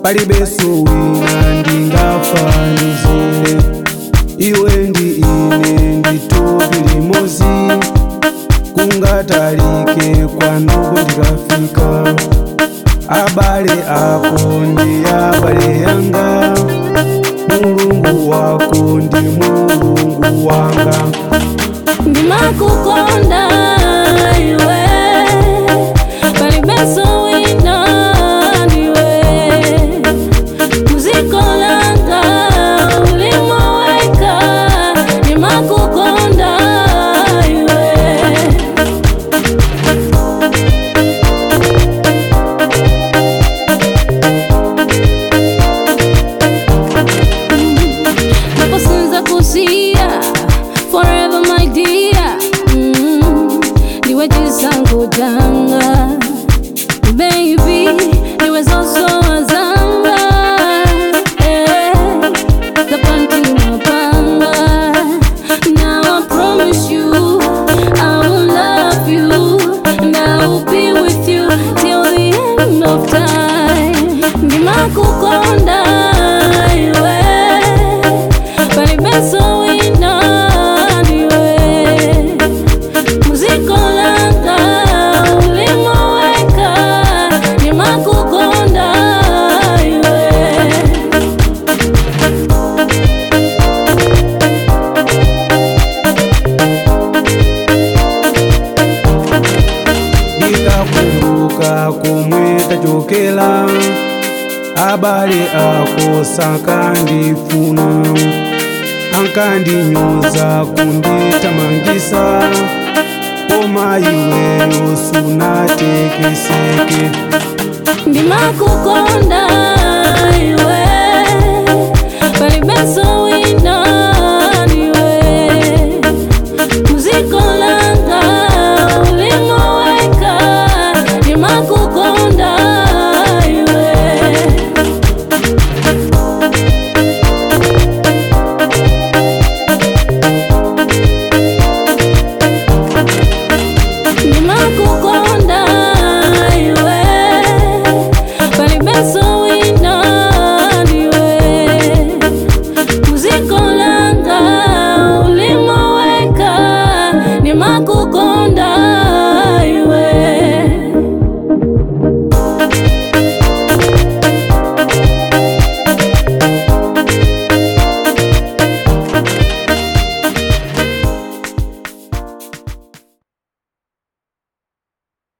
palibenso wina ndingafanizire iwe ndi ine nditupi limozi kungatalike kwanopo ndikafika abale ako ndi abale yanga mulungu wako ndi mulungu wanga ndimakukonda iwe palibenso wina ndiwe muziko langa ulimoweka ndimakukonda iwe naposinza kusiya forever my dear mm, ndiwe chisango changa baby ndiwe zosowazanga eh, zapanti mapanga now I promise you I will love you and I will be with you till the end of time ndimakukonda iwe palibenso wina ndiwe muziko langa ulimoweka ndimakukonda iwe ndikakumbuka komwe tachokera abale ako sakandifuna ankandinyoza kunditamangisa koma iweyo sunatekeseke ndimakukonda iwe